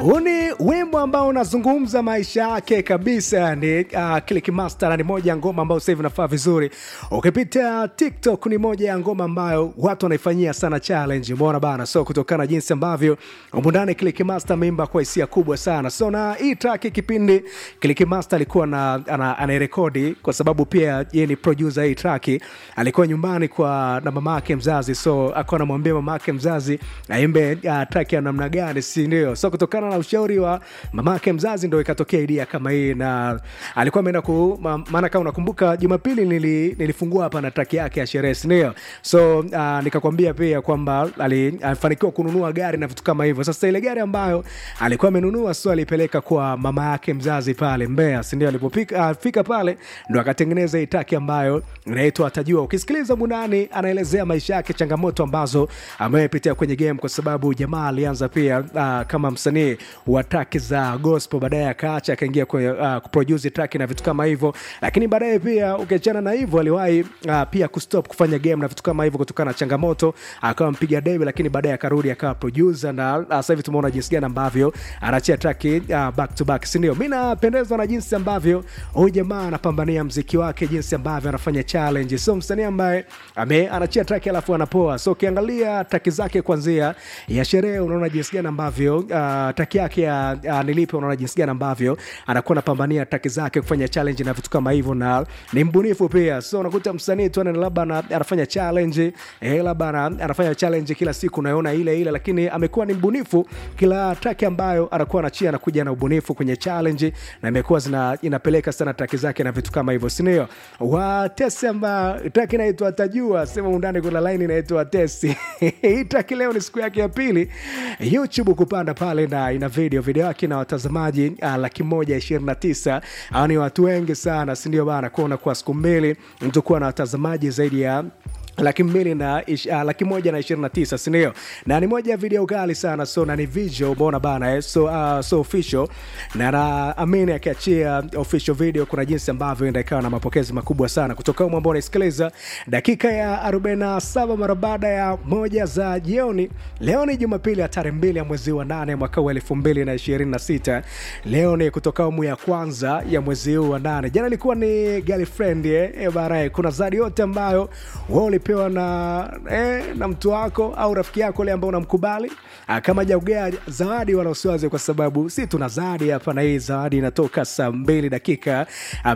huu ni wimbo ambao unazungumza maisha yake kabisa ni uh, Click Master na ni moja ya ngoma ambayo sasa hivi inafaa vizuri ukipita tiktok ni moja ya ngoma ambayo watu wanaifanyia sana challenge umeona bana so kutokana na jinsi ambavyo umundani Click Master ameimba kwa hisia kubwa sana so na hii track kipindi Click Master alikuwa na ana, anairekodi kwa sababu pia yeye ni producer hii track alikuwa nyumbani kwa na mama yake mzazi so akawa anamwambia mama yake mzazi aimbe uh, track ya namna gani si ndio so kutokana na ushauri wa mama yake mzazi ndo ikatokea idea kama hii na alikuwa ameenda ku ma- maana kama unakumbuka jumapili nili, nilifungua hapa na track yake ya sherehe sindio so uh, nikakwambia pia kwamba ali- alifanikiwa kununua gari na vitu kama hivyo sasa ile gari ambayo alikuwa amenunua so alipeleka kwa mama yake mzazi pale mbea sindio alipofika uh, fika pale ndo akatengeneza hii taki ambayo inaitwa atajua ukisikiliza munani anaelezea maisha yake changamoto ambazo amepitia kwenye game kwa sababu jamaa alianza pia uh, kama msanii wa traki za gospel baadaye akaacha akaingia kwenye uh, kuproduce traki na vitu kama hivyo lakini baadaye pia ukiachana na hivyo aliwahi uh, pia kustop kufanya game na vitu kama hivyo kutokana na changamoto akawa mpiga debe lakini baadaye akarudi akawa producer na uh, sasa hivi tumeona jinsi gani ambavyo anachia traki uh, back to back sindio mi napendezwa na jinsi ambavyo huyu jamaa anapambania mziki wake jinsi ambavyo anafanya challenge so msanii ambaye ame anachia traki alafu anapoa so ukiangalia traki zake kwanzia ya sherehe unaona jinsi gani ambavyo uh, traki yake ya uh, nilipe unaona jinsi gani ambavyo anakuwa anapambania traki zake kufanya challenge na vitu kama hivyo na ni mbunifu pia so unakuta msanii tu ana- labda ana- anafanya challenge eh, labda ana- anafanya challenge kila siku unaona ile ile lakini amekuwa ni mbunifu kila traki ambayo anakuwa anachia anakuja na ubunifu kwenye challenge na imekuwa zina inapeleka sana traki zake na vitu kama hivyo sindio watesi amba traki inaitwa tajua sema undani kuna laini inaitwa tesi hii traki leo ni siku yake ya pili youtube kupanda pale na ina video video yake na watazamaji uh, laki moja ishirini na tisa au ni watu wengi sana sindio bana kuona kwa siku mbili mtu kuwa na watazamaji zaidi ya laki mbili na ish, uh, laki moja na ishirini na tisa sindio na ni moja ya video kali sana so na ni visual umeona bana eh? so, uh, so official na naamini akiachia official video kuna jinsi ambavyo enda ikawa na mapokezi makubwa sana kutoka humo ambao unaisikiliza dakika ya 47 mara baada ya moja za jioni leo ni jumapili ya tarehe mbili ya mwezi wa nane mwaka huu elfu mbili na ishirini na sita leo ni kutoka umu ya kwanza ya mwezi huu wa nane jana ilikuwa ni girlfriend eh? eh, barae kuna zadi yote ambayo wa ulipewa na eh, na mtu wako au rafiki yako ule ambao unamkubali Ah, kama jaugea zawadi wala usiwaze kwa sababu si tuna zawadi hapa na hii zawadi inatoka saa mbili dakika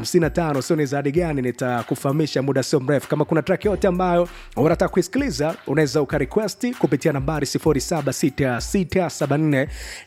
55 sio ni zawadi gani nitakufahamisha muda sio mrefu kama kuna track yote ambayo unataka kuisikiliza unaweza ukarequesti kupitia nambari 076674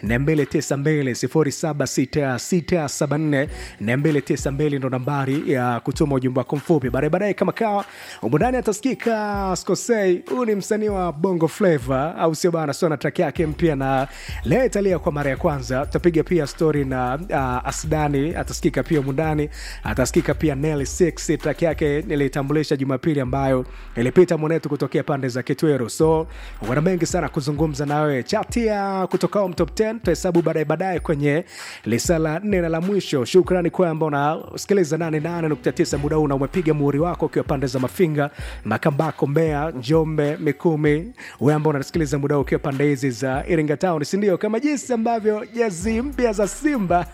292 076674 ndo nambari ya kutuma ujumbe wako mfupi baadaye baadaye kama kawa umundani atasikika skosei huyu ni msanii wa bongo flava au sio bana sio na track yake mpya na leo italia kwa mara ya kwanza tutapiga pia story na uh, asdani atasikika pia mundani atasikika pia nel 6 track yake nilitambulisha jumapili ambayo ilipita mwanetu kutokea pande za kitweru so wana mengi sana kuzungumza nawe chati ya kutokao mtop 10 tutahesabu baadaye baadaye kwenye lisa la nne na la mwisho shukrani kwa ambao unasikiliza 88.9 muda huu na umepiga muhuri wako ukiwa pande za mafinga makambako mbea njombe mikumi we ambao unasikiliza muda huu ukiwa pande hizi za iringa town sindio kama jinsi ambavyo jezi mpya za simba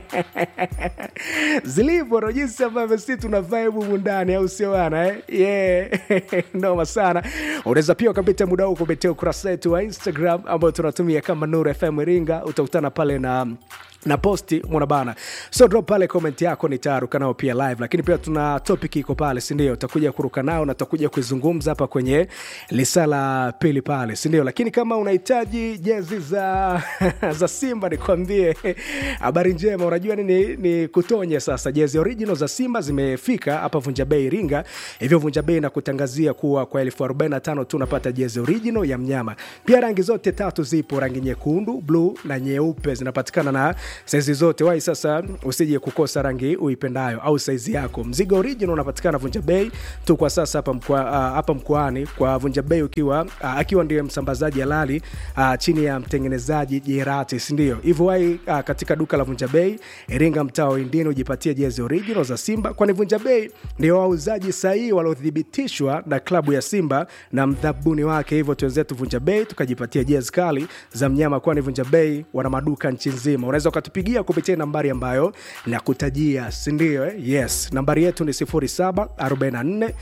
zilivyo ndo jinsi ambavyo si tuna vibe humu ndani au sio bana eh? yeah. noma sana unaweza pia ukapita muda huu kupitia ukurasa wetu wa instagram ambao tunatumia kama nuru fm iringa utakutana pale na na posti mwana bana so drop pale comment yako nitaruka nao pia live lakini pia tuna topic iko pale sindio utakuja kuruka nao na tutakuja kuizungumza hapa kwenye lisa la pili pale sindio lakini kama unahitaji jezi za za simba nikwambie habari njema unajua nini ni kutonye sasa jezi original za simba zimefika hapa vunja bei iringa hivyo vunja bei na kutangazia kuwa kwa elfu 45 tu unapata jezi original ya mnyama pia rangi zote tatu zipo rangi nyekundu bluu na nyeupe zinapatikana na saizi zote wai sasa usije kukosa rangi uipendayo au saizi yako mzigo original unapatikana vunja bei tu kwa sasa hapa mkwa, hapa mkoani kwa Vunja Bei ukiwa uh, akiwa ndiye msambazaji halali uh, chini ya mtengenezaji Jerati, si ndio? Hivyo wai uh, katika duka la Vunja Bei Iringa, mtaa wa Indini, ujipatie jezi original za Simba, kwani Vunja Bei ndio wauzaji sahihi waliothibitishwa na klabu ya Simba na mdhabuni wake. Hivyo tuwenzetu Vunja Bei tukajipatia jezi kali za mnyama, kwani Vunja Bei wana maduka nchi nzima. Unaweza ukatupigia kupitia nambari ambayo nakutajia, si ndio? Eh? Yes, nambari yetu ni 0744 uh,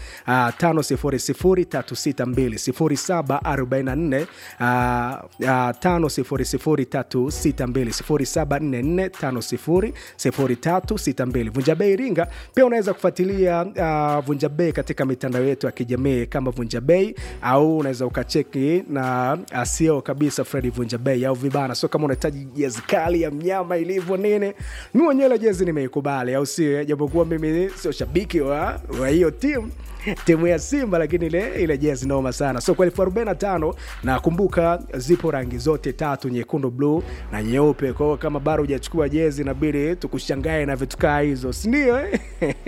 500 362 0744 500 Vunja Bei Iringa. Pia unaweza kufuatilia uh, Vunja Bei katika mitandao yetu ya kijamii kama Vunja Bei, au unaweza ukacheki na asio kabisa Fredi Vunja Bei au vibana. So kama unahitaji jezi kali ya mnyama ilivyo nini, mi mwenyewe jezi nimeikubali, au sio? Japokuwa mimi sio shabiki wa wa hiyo timu timu ya Simba, lakini ile ile jezi noma sana. So kwa elfu arobaini na tano na kumbuka, zipo rangi zote tatu, nyekundu, bluu na nyeupe. Kwa hiyo kama bado hujachukua jezi, inabidi tukushangae na vitu kaa hizo, si ndio? eh?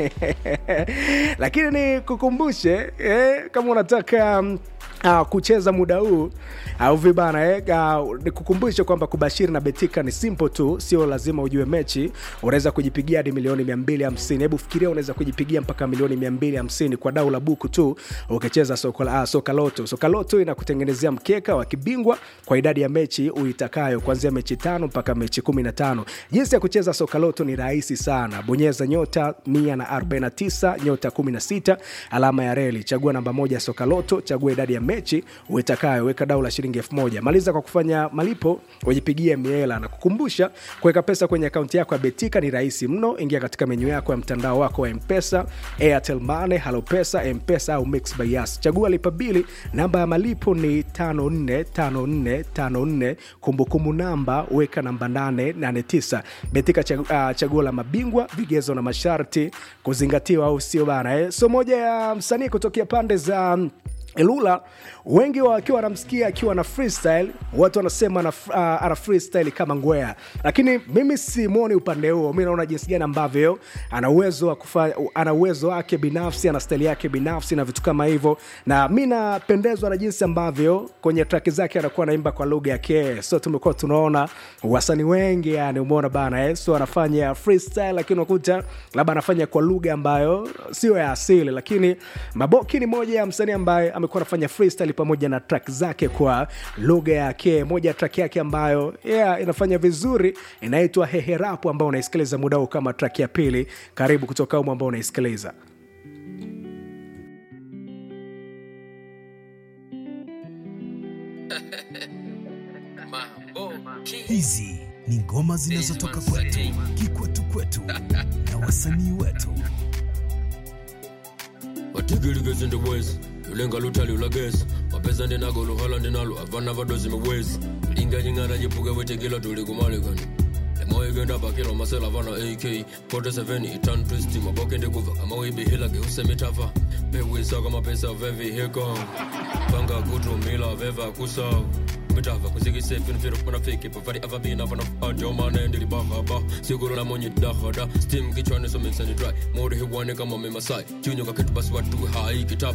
lakini ni kukumbushe eh, kama unataka um, Uh, kucheza muda huu au uh, vibana eh, uh, nikukumbushe kwamba kubashiri na betika ni simple tu, sio lazima ujue mechi. Unaweza kujipigia hadi milioni 250. Hebu fikiria, unaweza kujipigia mpaka milioni 250 kwa dau la buku tu ukicheza soka, uh, soka loto. Soka loto inakutengenezea mkeka wa kibingwa kwa idadi ya mechi uitakayo, kuanzia mechi tano mpaka mechi 15. Jinsi ya kucheza soka loto ni rahisi sana, bonyeza nyota 149 nyota 16 alama ya reli, chagua namba moja soka loto, chagua idadi ya mechi uitakayo, weka dau la shilingi elfu moja. Maliza kwa kufanya malipo, ujipigie miela na kukumbusha, kuweka pesa kwenye akaunti yako ya Betika ni rahisi mno. Ingia katika menyu yako ya mtandao wako wa Mpesa, Airtel Money, Halo Pesa, Mpesa au Mix by Yas. Chagua lipa bili, namba ya malipo ni 545454, kumbukumbu namba weka namba 889. Betika chaguo, uh, chaguo la mabingwa, vigezo na masharti kuzingatiwa, au sio bana eh? So moja ya msanii kutokea pande za Ilula wengi wakiwa wanamsikia akiwa na freestyle, watu wanasema ana, uh, ana freestyle kama ngwea, lakini mimi simwoni upande huo. Mi naona jinsi gani ambavyo ana uwezo wa kufanya, ana uwezo wake binafsi, ana style yake binafsi na vitu kama hivyo, na mi napendezwa na jinsi ambavyo kwenye track zake anakuwa anaimba kwa lugha yake. So tumekuwa tunaona wasanii wengi, yani umeona bana eh? So anafanya freestyle, lakini unakuta labda anafanya kwa lugha ambayo sio ya asili, lakini Maboki ni moja ya msanii ambaye amekuwa anafanya freestyle pamoja na track zake kwa lugha yake. Moja ya track yake ambayo yeah, inafanya vizuri inaitwa Heherapu, ambao unaisikiliza muda huu kama track ya pili. Karibu kutoka umu ambao unaisikiliza Hizi ni ngoma zinazotoka kwetu, kikwetu kwetu na wasanii wetu. watigirigezi ndi wezi lulenga lutali ulagezi mapesa ndinago luhala ndinalo avana vadozi miwezi linga nying'ara jipuke wetegila tuli kumalikani lemoigenda bakila masela vana ak 47 itan twist maboke ndikuva amawibihilage usemitafa pewisaka mapesa vevihika panga kutumila veva kusau mitava kuzikisefinfiro panafiki pavari avabina vanafajomane ndilibahaba siguro la monyi dahada stim kichwani so mixani dry mode hiwane kama memasai junyo kaketu basi watu hai kitap